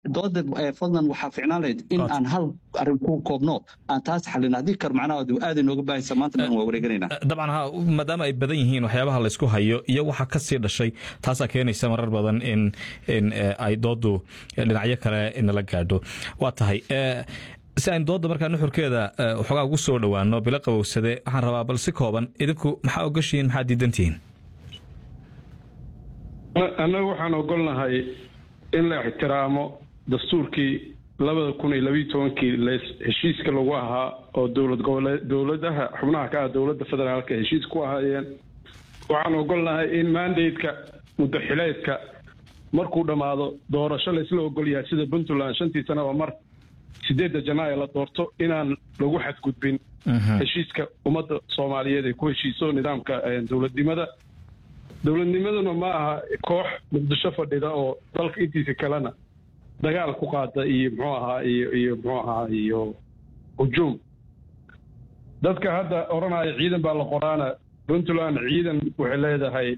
dooda fadlan waxaa ficnaan lahayd in aan hal arrin ku koobno aan taas xalin haddii kar macnaha aad inooga baahaysa maanta dhan waa wareeganayna dabcan ha maadaama ay badan yihiin waxyaabaha laysku hayo iyo waxa ka sii dhashay taasaa keenaysa marar badan in in ay doodu dhinacyo kale nala gaadho waa tahay si aynu dooda markaa nuxurkeeda waxoogaa ugu soo dhowaano bilo qabowsade waxaan rabaa bal si kooban idinku maxaa ogashihiin maxaa diidantihiin annagu waxaan ogolnahay in la ixtiraamo dastuurkii labada kun iyo labiiyo tobankii heshiiska lagu ahaa oo dowlad goboleed dowladaha xubnaha ka ah dowladda federaalka heshiis ku ahaayeen waxaan ogolnahay in mandateka muddaxileedka markuu dhammaado doorasho laysla ogol yahay sida puntland shantii sanaba mar sideedda janaayo la doorto inaan lagu xadgudbin heshiiska ummadda soomaaliyeed ay ku heshiiso nidaamka dowladnimada dowladnimaduna ma aha koox muqdisho fadhida oo dalka intiisa kalena dagaal ku qaada iyo muxuu ahaa iyo iyo muxuu ahaa iyo hujuum dadka hadda odhanaya ciidan baa la qoraana puntland ciidan waxay leedahay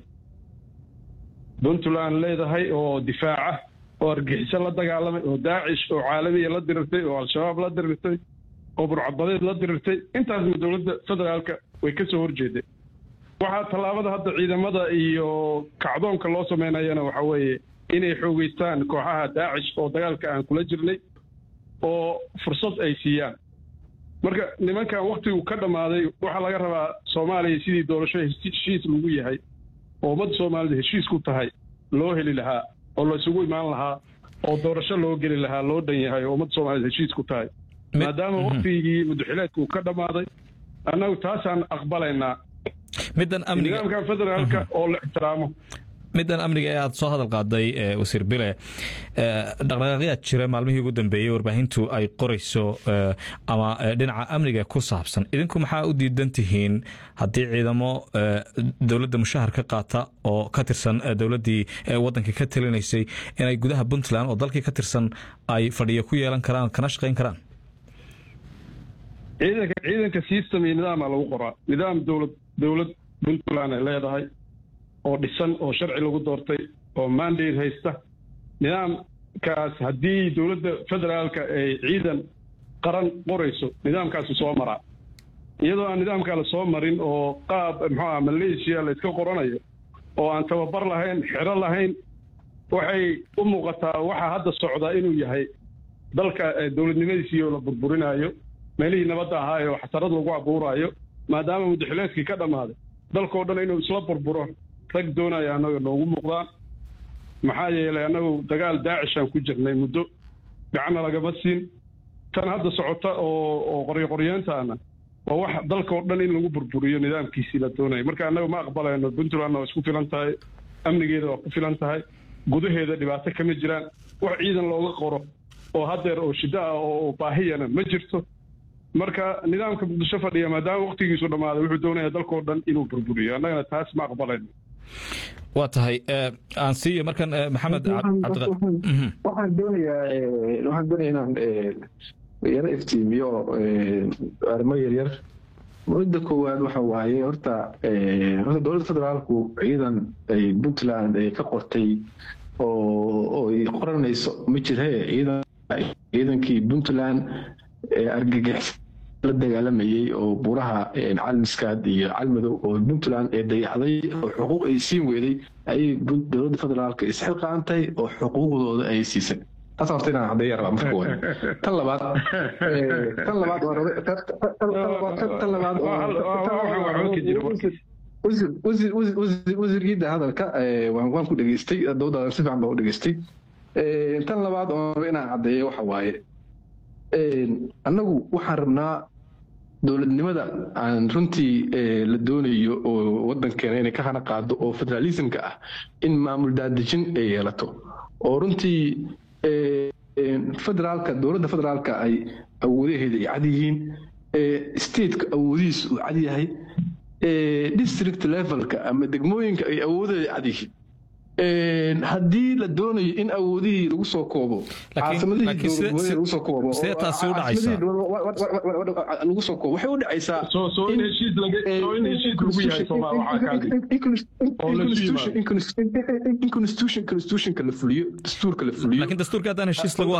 puntland leedahay oo difaaca oo argixiso la dagaalamay oo daacish oo caalamiya la dirirtay oo al-shabaab la dirirtay oo burcadbadeed la dirirtay intaasna dowladda federaalka way ka soo horjeeday waxaa tallaabada hadda ciidamada iyo kacdoonka loo sameynayana waxa weeye inay xoogeystaan kooxaha daacish oo dagaalka aan kula jirnay oo fursad ay siiyaan marka nimankan waktigu ka dhammaaday waxaa laga rabaa soomaaliya sidii doorasho heshiis lagu yahay oo ummadda soomaalida heshiis ku tahay loo heli lahaa oo laysugu imaan lahaa oo doorasho loo geli lahaa loo dhan yahay oo ummadda soomaalida heshiis ku tahay maadaama waktigii muddaxileedku ka dhammaaday annagu taasaan aqbalaynaa middan amniga nidaamkan federaalka oo la ixtiraamo middan amniga ee aad soo hadal qaaday wasiir bile dhaqdhaqaaqyaad jira maalmihii ugu dambeeyey warbaahintu ay qorayso ama dhinaca amniga ku saabsan idinku maxaa u diidan tihiin haddii ciidamo dowladda mushahar ka qaata oo ka tirsan dowladdii waddanka ka talinaysay inay gudaha puntland oo dalkii ka tirsan ay fadhiyo ku yeelan karaan kana shaqayn karaan ciidanka ciidanka system iyo nidaama lagu qoraa nidaam dowlad dowlad puntland ay leedahay oo dhisan oo sharci lagu doortay oo mandate haysta nidaamkaas haddii dowladda federaalka ay ciidan qaran qorayso nidaamkaasu soo maraa iyadoo aan nidaamkaa la soo marin oo qaab muxuuaha malaysia la iska qoranayo oo aan tababar lahayn xero lahayn waxay u muuqataa waxaa hadda socdaa inuu yahay dalka dowladnimadiisiioo la burburinaayo meelihii nabadda ahaa oo xasarad lagu abuuraayo maadaama muddaxileedkii ka dhammaaday dalkao dhan inuu isla burburo rag doonaya annaga noogu muuqdaan maxaa yeelay annagu dagaal daacishaan ku jirnay muddo gacanna lagama siin tan hadda socota oo oo qoryoqoryeentaana waa wax dalka oo dhan in lagu burburiyo nidaamkiisii la doonaya marka annaga ma aqbalayno puntlandna waa isku filan tahay amnigeeda waa ku filan tahay gudaheeda dhibaato kama jiraan wax ciidan looga qoro oo haddeer oo shiddo ah oo baahiyana ma jirto marka nidaamka muqdisho fadhiya maadaama waktigiisu dhammaaday wuxuu doonaya dalkao dhan inuu burburiyo annagana taas ma aqbalayno waa tahay aan siiyo markan maxamed waxaan doonayaa waxaan doonaya inaan yaro iftiimiyo arrimo yaryar mudda koowaad waxa waaye horta horta dowladda federaalku ciidan ay puntland ay ka qortay oo ay qoranayso ma jire ciidan ciidankii puntland argagix la dagaalamayey oo buuraha calmiskaad iyo calmadow oo puntland ee dayacday oo xuquuq ay siin weeday ayay dowladda federaalka isxilqaantay oo xuquuqdooda ay siisay taas horta inaan caddeeya rabaa marka koowaad tan labaad tan labaad tan labaad wasiirkiida hadalka waan ku dhegeystay dowdadan si fiican baan u dhegeystay tan labaad oo inaan caddeeyo waxa waaye annagu waxaan rabnaa dowladnimada aan runtii la doonayo oo wadankeena inay ka hana qaado oo federalismka ah in maamul daadejin ay yeelato oo runtii federaalka dowladda federaalka ay awoodaheeda ay cad yihiin stateka awoodihiis uu cad yahay district levelka ama degmooyinka ay awoodaheeda cad yihiin haddii la doonayo in awoodihii lagu soo koobo caasimadihii soo koobo sidee taasi u dhacaysaa lagu soo koobo waxay u dhacaysaa in constitutionka la fuliyo dastuurka la fuliyo laakiin dastuurka haddaan heshiis lagu